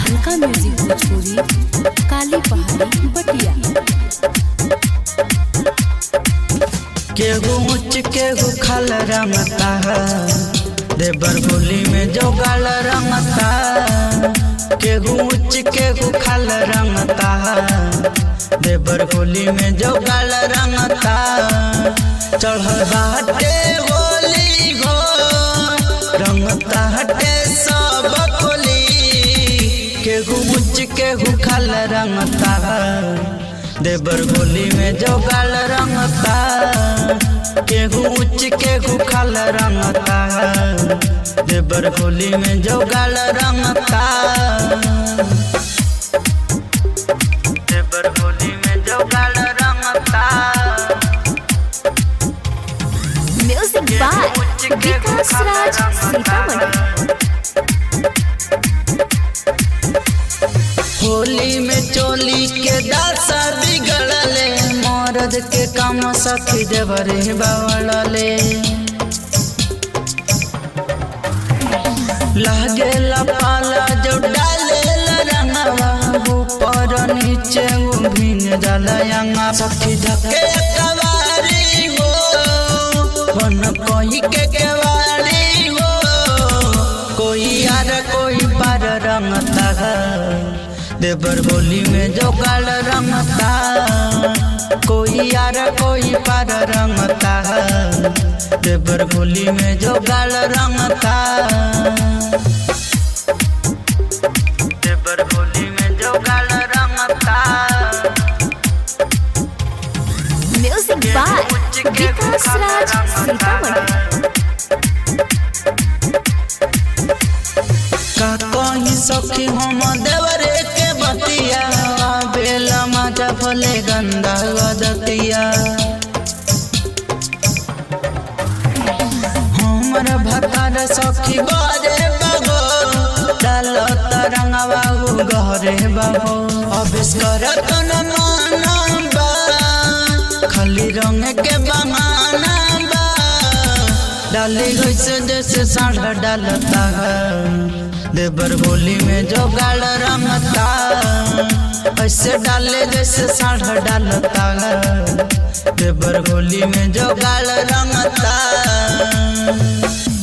हल्का म्यूजिक भोजपुरी काली पहाड़ी बटिया केहू उच्च केहू खल रंगता देवर होली में जो गल रंगता केहू उच्च केहू खल रंगता देवर होली में जो गल रंगता चढ़ल बाटे होली हो रंगता हटे सब कोली केहू उच्च केहू खल रंगता देवर होली में जो गल रंगता केहू उच्च केहू खल रंगता देवर होली में जो गल रंगता देवर होली में जो गल रंगता म्यूजिक बाय विकास राज सीतामढ़ी होली में चोली के दासा बिगड़ले मरद के काम सखी देवरे बावड़ले लागे पाला जो डाले रंगवा ऊपर नीचे वो भीन जलयंगा सखी धके कवारी हो बन कोई के केवारी हो कोई यार कोई पर रंगता है देवर होली में जो काल रंगता कोई यार कोई पर रंगता है देवर होली में जो गाल रंगता देवर होली में जो गाल रंगता म्यूजिक बाय विकास राज सीतामढ़ी का कहीं सखी हम देवरे के बतिया बेला मजा भले गंदा गदतिया हमर भकार सखी बारे बाबो डाल तरंगवा गहरे बाबो अभेस करत न मानबा खाली रंग के बहाना बा डाली गईसे जैसे साढ़ा डालता है देवर होली में जो गाल रंगता ऐसे डाले जैसे साढ़ा डालता है देवर होली में जो गाल रंगता